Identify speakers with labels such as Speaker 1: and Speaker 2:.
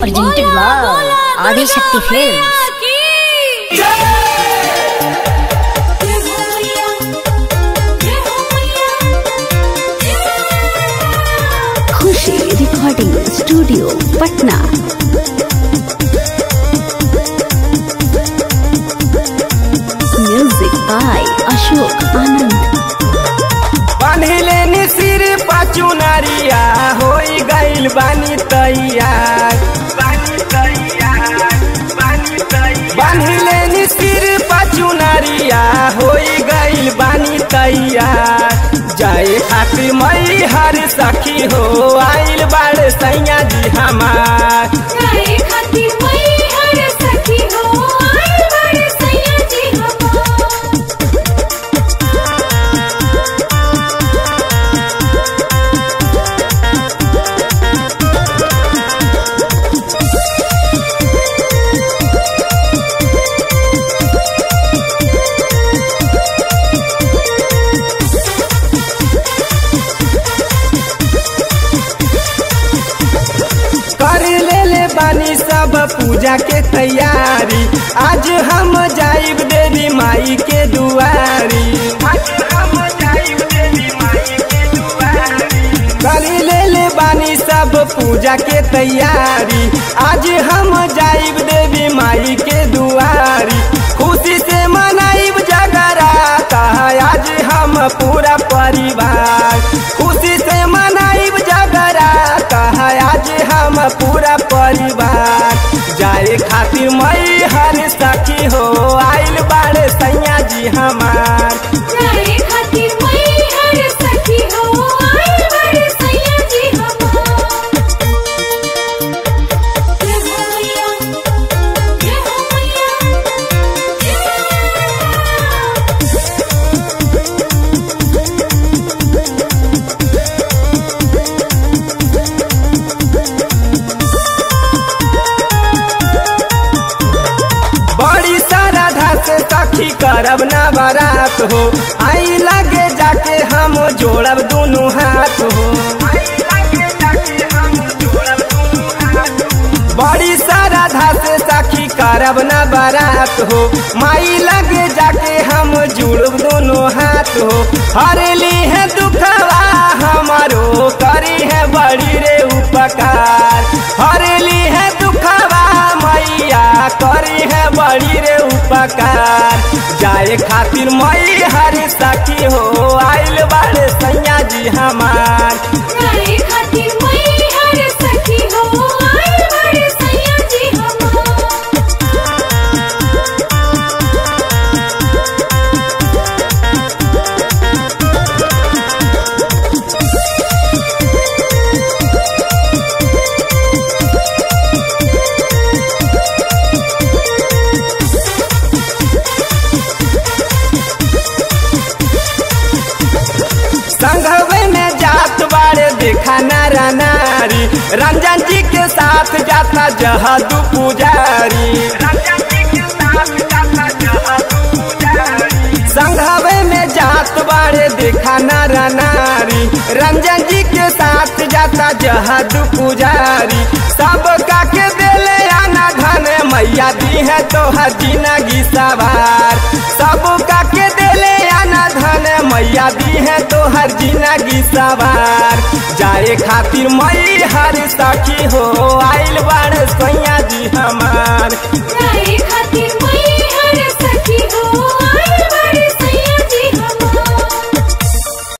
Speaker 1: presented by Adi Shakti Films.
Speaker 2: Khushi recording studio Patna music by Ashok Anand
Speaker 3: बान्हिले नि सिर पाचु नारिया होई गइल बानी तैयार बानी तैयार बानी तैयार बान्हिले नि सिर पाचु नारिया होई गइल बानी तैयार जाए खातिर मई हर सखी हो आइल बाड़ सैया जी हमार कर ले ले बानी सब पूजा के तैयारी आज हम जाइब देवी माई के दुआरी आज हम जाइब देवी माई के दुआरी कर ले ले बानी सब पूजा के तैयारी आज हम जाइब देवी माई के दुआरी खुशी से मनाइब जगराता आज हम पूरा परिवार खुशी से मनाइब जगराता आज हम पूरा परिवार जाए खातिर मई हर सखी हो आइल बाड़े सैया जी हमार बड़ी श्रद्धा से सखी करब ना बारात हो आई लगे जाके हम जोड़ब दोनों हाथ हो बड़ी श्रद्धा से सखी करब ना बारात हो माई लगे जाके हम जुड़ब दोनों हाथ हो हरेली है दुखवा हमारो करी है बड़ी रे उपकार हरेली है दुखवा मैया करी है बड़ी रे उपकार जाए खातिर मई हर सखी हो आइल बाड़े सैया जी हमार संघवे में जात बारे देखा नारा नारी रंजन जी के साथ जाता जहदू पुजारी संघवे में जात बारे देखा नारा नारी रंजन जी के साथ जाता जहदू पुजारी सब का के देले आना धन मैया दी है तो हर जिंदगी सवार सब का के देले आना धन मैया दी है तो हर जिंदगी सवार जाए खातिर मई हर सखी हो आइल बाड़ सैया जी हमार
Speaker 4: खातिर